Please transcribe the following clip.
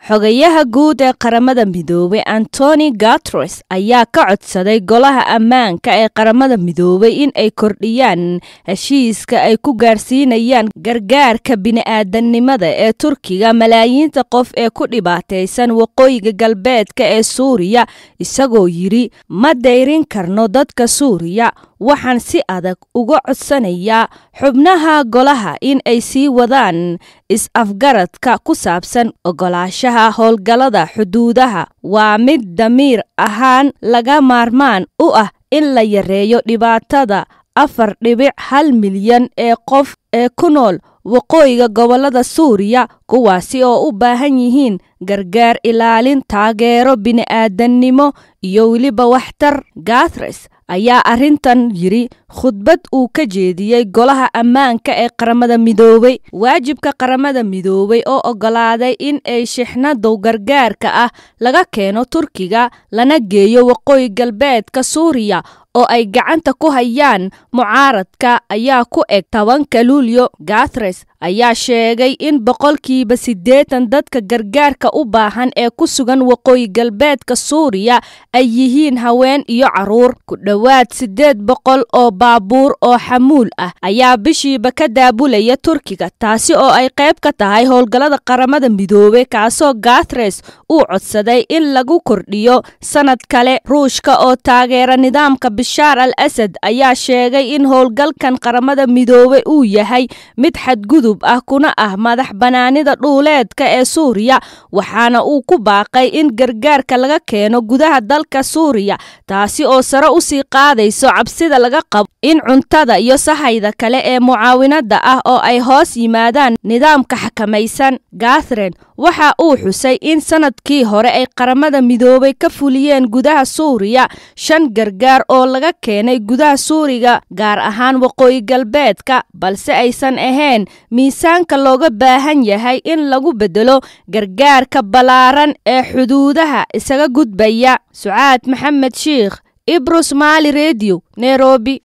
xogayaha guud ee qaramada midoobay antoni gatres ayaa ka codsaday golaha ammaanka ee qaramada midoobay in ay kordhiyaan heshiiska ay ku gaarsiinayaan gargaarka bini-aadanimada ee turkiga malaayiinta qof ee ku dhibaataysan waqooyiga galbeedka ee suuriya isagoo yidhi ma dayrin karno dadka suuriya waxaan si adag uga codsanayaa xubnaha golaha in ay sii wadaan is-afgaradka ku saabsan ogolaashaha howlgallada xuduudaha waa mid damiir ahaan laga maarmaan u ah in la yareeyo dhibaatada afar dhibic hal milyan ee qof ee ku nool waqooyiga gobollada suuriya kuwaasi oo u baahan yihiin gargaar ilaalin taageero bini-aadannimo iyo weliba waxtar gathres ayaa arrintan yidhi khudbad uu ka jeediyey golaha ammaanka ee qaramada midoobay waajibka qaramada midoobay oo oggolaaday in ay shixnadow gargaarka ah laga keeno turkiga lana geeyo waqooyi galbeedka suuriya oo ay gacanta ku hayaan mucaaradka ayaa ku eg tobanka luulyo gathres ayaa sheegay in boqolkiiba siddeetan dadka gargaarka u baahan ee ku sugan waqooyi galbeedka suuriya ay yihiin haween iyo carruur ku dhowaad siddeed boqol oo baabuur oo xamuul ah ayaa bishiiba ka daabulaya turkiga taasi oo ay qayb ka tahay howlgallada qaramada midoobey kaasoo gathres uu codsaday in lagu kordhiyo sannad kale ruushka oo taageera nidaamka bishaar al asad ayaa sheegay in howlgalkan qaramada midoobey uu yahay mid xadgudub ah kuna ah madax banaanida dhuuleedka ee suuriya waxaana uu ku baaqay in gargaarka laga keeno gudaha dalka suuriya taasi oo sare u sii qaadayso cabsida laga qabo in cuntada iyo sahayda kale ee mucaawinada ah oo ay hoos yimaadaan nidaamka xakamaysan gathrin waxa uu xusay in sanadkii hore ay qaramada midoobay ka fuliyeen gudaha suuriya shan gargaar oo laga keenay gudaha suuriga gaar ahaan waqooyi galbeedka balse aysan ahayn miisaanka looga baahan yahay in lagu bedelo gargaarka ballaaran ee xuduudaha isaga gudbaya sucaad maxamed shiikh ibro somaali redio nairobi